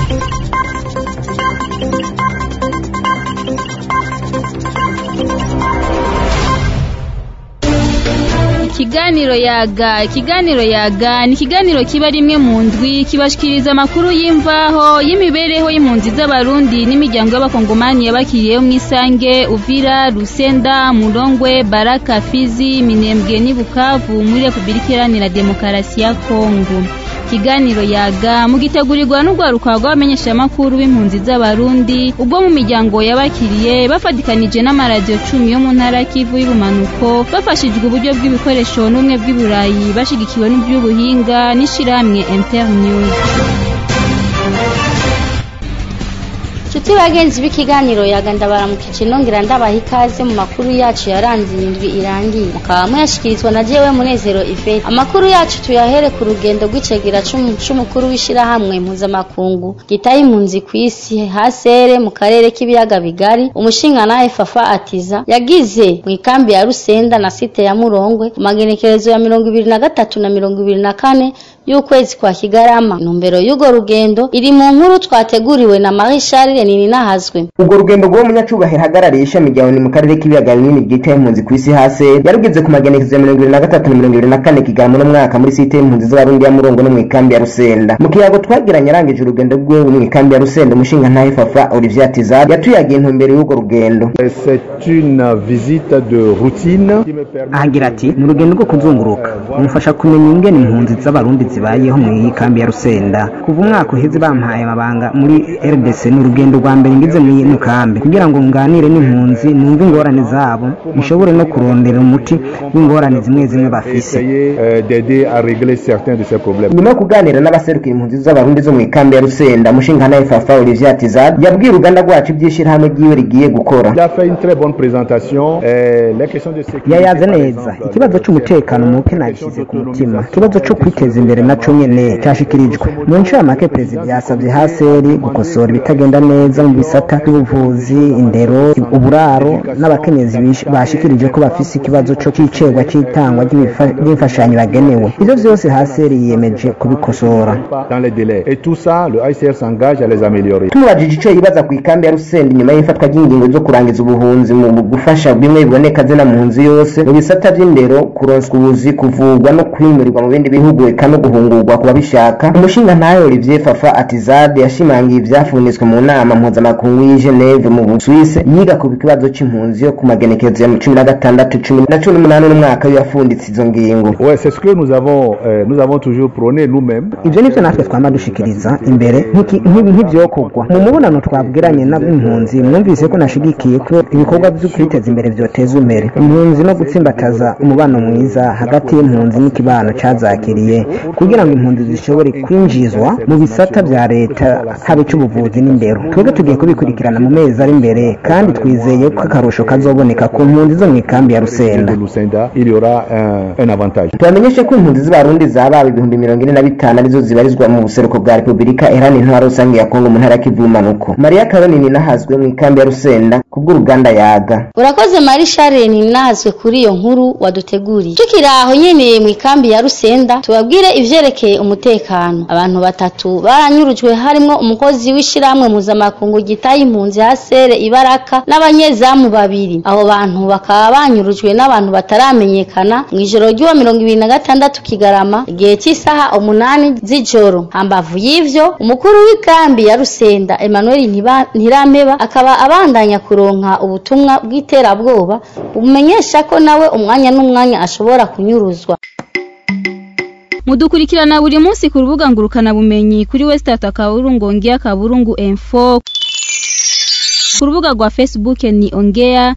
ikiganiro yaga ikiganiro yaga ni ikiganiro kiba rimwe mu ndwi kibashikiriza amakuru y'imvaho y'imibereho y'impunzi z'abarundi n'imiryango y'abakongomani yabakiriyeho mw'isange uvira rusenda murongwe baraka fizi minembwe n'i bukavu muri repubulika iharanira demokarasi ya kongo ikiganiro yaga mugitegurirwa n'urwaruka rw'abamenyeshamakuru b'impunzi z'abarundi ubwo mu miryango yabakiriye bafatikanije n'amaradiyo cumi yo mu ntara kivu y'ubumanuko bafashijwe uburyo bw'ibikoresho n'ubumwe bw'iburayi bashigikiwe n'iby'ubuhinga n'ishirahamwe internews Nshuti bagenzi b'ikiganiro yaga ndabaramukije nongera ndabaha ikaze mu makuru yacu yaranze iyi ndwi irangiye mukaba muyashikirizwa na jewe munezero Yvette amakuru yacu tuyahere ku rugendo rw'icegera c'umukuru w'ishirahamwe mpuzamakungu gitaye impunzi kw'isi hasere mu karere k'ibiyaga bigari umushingantahe Fafa Atiza yagize mu ikambi ya Rusenda na site ya Murongwe ku magenekerezo ya mirongo ibiri na gatatu na mirongo ibiri na kane y'ukwezi kwa Kigarama intumbero y'urwo rugendo iri mu nkuru twateguriwe na Marie Charles Nininahazwe ubwo rugendo rw'uwo munyacubahiro ahagarariye ishami rya ONU mu karere k'ibiyaga binini ryitaye impunzi ku isi hase yarugeze ku magenekezo ya mirongo ibiri na gatatu na mirongo ibiri na kane Kigarama uno mwaka muri site y'impunzi z'abarundi ya Murongo no mu ikambi ya Rusenda mu kiyago twagiranye arangije urugendo rwe mu ikambi ya Rusenda umushinga ntahe Fafa Olivier Tizar yatuyagiye intumbero y'urwo rugendo C'est une visite de routine ahagira ati ni urugendo rwo kuzunguruka rumufasha kumenya ingene impunzi z'abarundi zibayeho mu iyi kambi ya Rusenda kuva umwaka uheze bampaye amabanga muri RDC ni urugendo rwa mbere ngize muri ino kambi kugira ngo nganire n'impunzi numve ingorane zabo nshobore no kurondera umuti w'ingorane zimwe zimwe bafise essayer euh, d'aider à régler certains de ces problèmes. nyuma yo kuganira n'abaserukira impunzi z'abarundi zo mu ikambi ya Rusenda umushinga ntahe Fafa Olivier Tizar yabwiye uruganda rwacu iby'ishirahamwe ryiwe rigiye gukora Il a fait une très bonne présentation. Euh, les questions de sécurité. yayaze neza ikibazo c'umutekano muke nagize ku mutima ikibazo co kwiteza imbere naco nyene cashikirijwe mu ncamake perezida yasavye haseri gukosora ibitagenda neza mu bisata by'ubuvuzi indero uburaro n'abakenyezi bish- bashikirije ko bafise ikibazo co c'icegwa c'itangwa ry'ibifa- ry'imfashanyo bagenewe ivyo vyose haseri yiyemeje kubikosora Dans les délais. Et tout ça, le ICR s'engage à les améliorer. tumubajije ico yibaza ku ikambi ya Rusenda inyuma y'ifatwa ry'ingingo zo kurangiza ubuhunzi mu gufasha bimwe biboneka zina mpunzi yose mu bisata vy'indero kuronswa ubuzi kuvurwa no kwimurirwa mu bindi bihugu eka no guhungurwa ku babishaka umushinga ntahe Olivier Fafa Atizade yashimangiye ivyafunditswe mu nama mpuzamakungu y'i Geneve mu Busuwise yiga ku kibazo c'impunzi yo ku magenekezo ya cumi na gatandatu cumi na cumi n'umunani n'umwaka yafunditse izo ngingo Ouais, c'est ce que nous avons, euh, nous avons toujours prôné nous-mêmes. ivyo nivyo natwe twama dushikiriza imbere nk'iki- nk'ibi- nk'ivyokorwa mu mubonano twabwiranye n'impunzi mwumvise ko nashigikiye ko ibikorwa vyo kwiteza imbere vyoteza imbere impunzi no gutsimbataza umubano mwiza hagati y'impunzi n'ikibano cazakiriye kugira ngo impunzi zishobore kwinjizwa mu bisata vya leta haba ic'ubuvuzi n'indero twebwe tugiye kubikurikirana mu mezi ari imbere kandi twizeye ko akarusho kazoboneka ku mpunzi zo mu ikambi ya rusenda De Lucenda, il y aura un, un avantage. tubamenyeshe ko impunzi z'abarundi zabawe ibihumbi mirongo ine na bitanu arizo zibarizwa mu buseruko bwa repubulika iharanira intwaro rusange ya kongo mu ntara ya kivu y'ubumanuko mariya karonini nahazwe mu ikambi ya rusenda kubw'uruganda yaga urakoze Marie Charles Nininahazwe kuri iyo nkuru waduteguriye tukiri aho nyene mu ikambi ya Rusenda tubabwire ivyerekeye umutekano abantu batatu baranyurujwe harimwo umukozi w'ishirahamwe mpuzamakungu gitaye impunzi hasere ibaraka n'abanyezamu babiri abo bantu bakaba banyurujwe n'abantu bataramenyekana mu ijoro ry'uwa mirongo ibiri na gatandatu kigarama igihe cy'isaha umunani z'ijoro hambavu y'ivyo umukuru w'ikambi ya Rusenda Emmanuel Ntiba- Ntirampeba akaba abandanya kuronka ubutumwa bw'iterabwoba bumenyesha ko nawe umwanya n'umwanya ashobora kunyuruzwa mudukurikirana buri munsi ku rubuga ngurukana bumenyi kuri wesitata kaburungu ongea kaburungu info ku rubuga rwa facebook ni ongea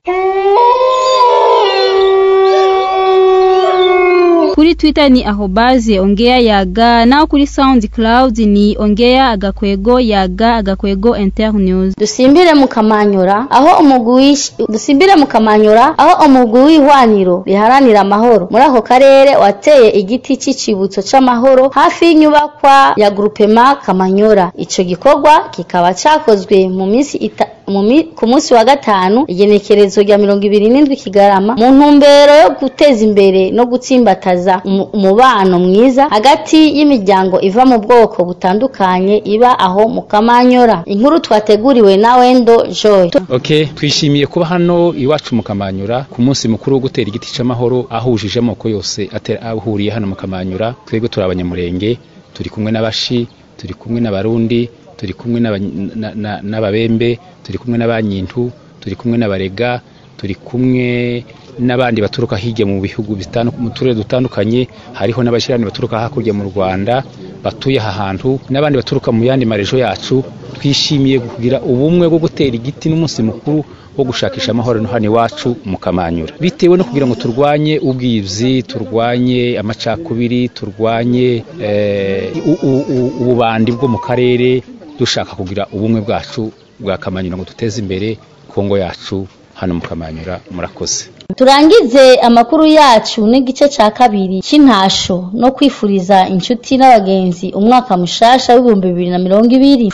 kuri twitter ni ahobaze ongea yaga naho kuri soundcloud ni ongea agakwego yaga agakwego internews dusimbire mu kamanyora aho umugwi w'ish- dusimbire mu kamanyora aho umugwi w'ihwaniro riharanira amahoro muri ako karere wateye igiti c'icibutso c'amahoro hafi y'inyubakwa ya grupema kamanyora ico gikorwa kikaba cakozwe mu minsi ita mu mi- ku munsi wa gatanu igenekerezo rya mirongo ibiri n'indwi kigarama mu ntumbero yo guteza imbere no gutsimbataza umu- umubano mwiza hagati y'imiryango iva mu bwoko butandukanye iba aho mu kamanyora inkuru twateguriwe na wendo joy Okay, twishimiye kuba hano iwacu mu Kamanyura ku munsi mukuru wo gutera igiti c'amahoro ahujije amoko yose atera ahuriye hano mu Kamanyura twebwe turi abanyamurenge turi kumwe n'abashi turi kumwe n'abarundi turi kumwe n'aba- na- na- n'ababembe turi kumwe n'abanyintu turi kumwe n'abarega turi kumwe n'abandi baturuka hirya mu bihugu bitandu- mu turere dutandukanye hariho n'abashirani baturuka hakurya mu Rwanda batuye aha hantu n'abandi baturuka mu yandi marejo yacu twishimiye kugira ubumwe bwo gutera igiti n'umunsi mukuru wo gushakisha amahoro no hano iwacu mu Kamanyura bitewe no kugira ngo turwanye ubwizi turwanye amacakubiri turwanye eh, u- u- u- ububandi bwo mu karere dushaka kugira ubumwe bwacu bwa Kamanyura ngo duteze imbere Kongo yacu hano mu Kamanyura murakoze turangize amakuru yacu n'igice ca kabiri c'intasho no kwifuriza inshuti n'abagenzi umwaka mushasha w'ibihumbi bibiri na mirongo ibiri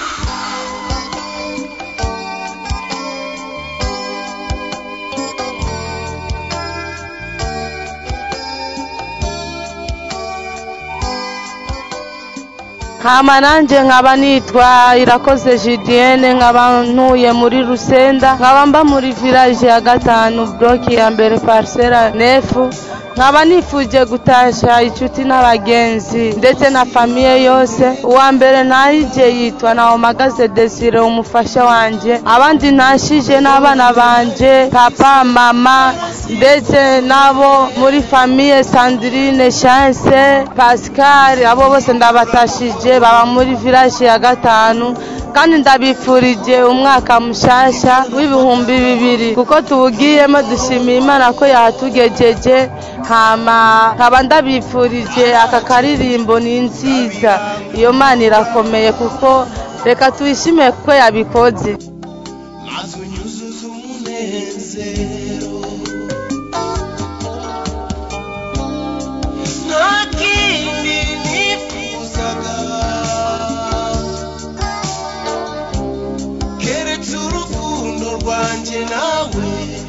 hama nanje nkaba nitwa irakoze julienne nkaba ntuye muri rusenda nkaba mba muri village ya gatanu bloki ya mbere parcela nefu nkaba nifuje gutasha inshuti n'abagenzi ndetse na famiye yose uwa mbere ntahije yitwa nawomagaze desire umufasha wanje abandi ntashije n'abana banje papa mama ndetse nabo muri famiye sandrine chance pascal abo bose ndabatashije baba muri village ya gatanu kandi ndabifurije umwaka mushasha w'ibihumbi bibiri kuko tuwugiyemo dushimiye imana ko yahatugejeje hama nkaba ndabifurije aka karirimbo ni nziza iyo mana irakomeye kuko reka tuyishime kuko yabikoze azunyuzuza umunezero nta kindi nifuzaga keretse urukundo rwanjye nawe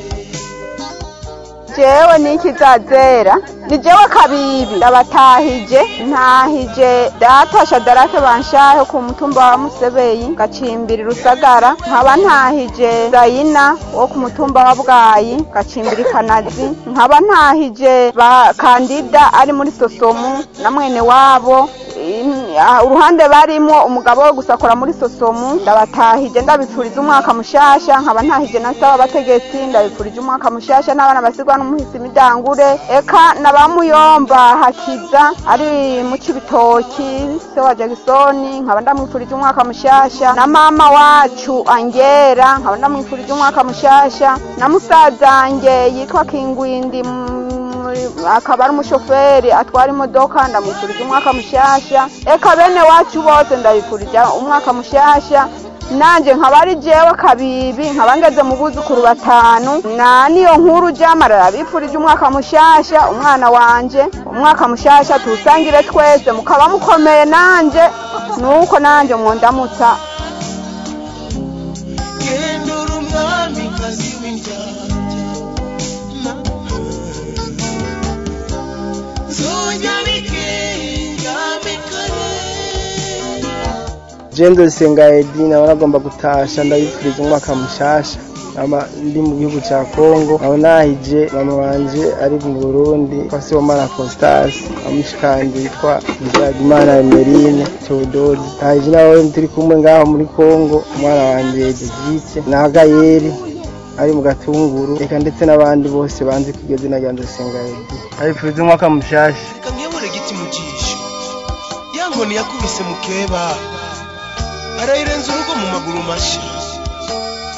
jewe nikizazera ni jewe kabibi ndabatahije ntahije datasha darake banshahe ku mutumba wa musebeyi gacimbiri rusagara nkaba ntahije zayina wo ku mutumba wa bwayi gacimbiri kanazi nkaba ntahije ba kandida ari muri sosomu na mwene wabo In- ah, uruhande barimo umugabo we gusakora muri sosomu ndabatahije ndabipfuriza umwaka mushasha nkaba ntahije na saba abategetsi ndabipfurije umwaka mushasha n'abana basigwa n'umuhisi midangure eka na ba muyomba hakiza ari mu cibitoki se wa jagisoni nkaba ndamwifurije umwaka mushasha na mama wacu angera nkaba ndamwifurije umwaka mushasha na musazange yitwa kingwindi muri- akaba ari umushoferi atwara imodoka ndamwifurije umwaka mushasha eka bene wacu bose ndabifurije umwaka mushasha nanje nkaba ari jewe kabibi nkaba ngeze mu buzukuru batanu na niyo nkuru jamarara bifurije umwaka mushasha umwana wanje umwaka mushasha tuwusangire twese mukaba mukomeye nanje nuko nanje mwondamutsa genda uri umwamikazi w'indyarya nzojya bikengamikare jendo senga edi nawe nagomba gutasha ndabifuriza umwaka mushasha ama ndi mu gihugu cya kongo aho nahije mama wanje ari mu burundi kwa sibomana constance amushikanje yitwa nzagimana emerine teodori nahije nawe turi kumwe ngaho muri kongo umwana wanje degite na gayeri ari mu gatunguru reka ndetse n'abandi bose banzi kw'iryo zina rya nzosenga edi ndabifuriza umwaka mushasha reka nkebure giti mu jisho ya nkoni yakubise mukeba arayirenza urugo mu maguru mashya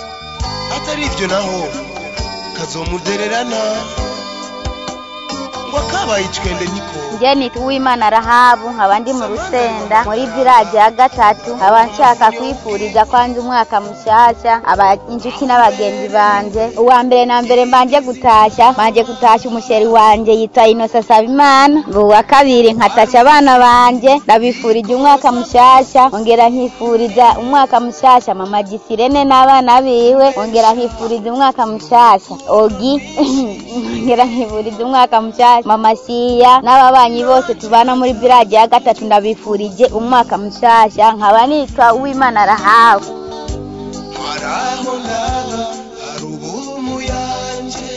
atari ibyo naho kazomudererana wakabaye icwende niko njye nitwa uwimana rahabu nkaba ndi mu rusenda muri village ya gatatu nkaba nshaka kwifuriza kwanza umwaka mushyashya aba inshuti n'abagenzi banje uwa mbere na mbere mbanje gutashya mbanje gutashya umusheri wanje yitwa inosa sabimana uwa kabiri nkatashya abana banje ndabifurije umwaka mushyashya ongera nkifuriza umwaka mushyashya mama gisirene n'abana biwe ongera nkifuriza umwaka mushyashya ogi ongera nkifuriza umwaka mushyashya mama siya n'ababanyi bose tubana muri village ya gatatu ndabifurije umwaka mushyashya nkaba nitwa uwimana rahawe haraho ndaba hari ubumu yanje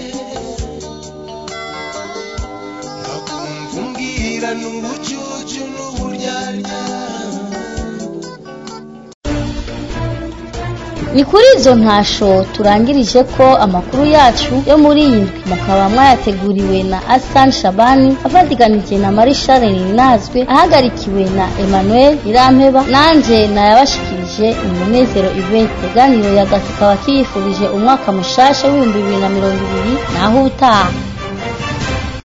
nakumva umbwira n'ubucucu n'uburyarya ni kuri izo ntasho turangirije ko amakuru yacu yo muri iyi ndwi mukaba mwayateguriwe na Hassan Shabani avatiganije na Marie Charles Ninazwe ahagarikiwe na Emmanuel Irampeba nanje nayabashikirije umunezero Yvette teganiro ya gatukaba kiyifurije umwaka mushasha w'ibihumbi bibiri na mirongo ibiri naho utaha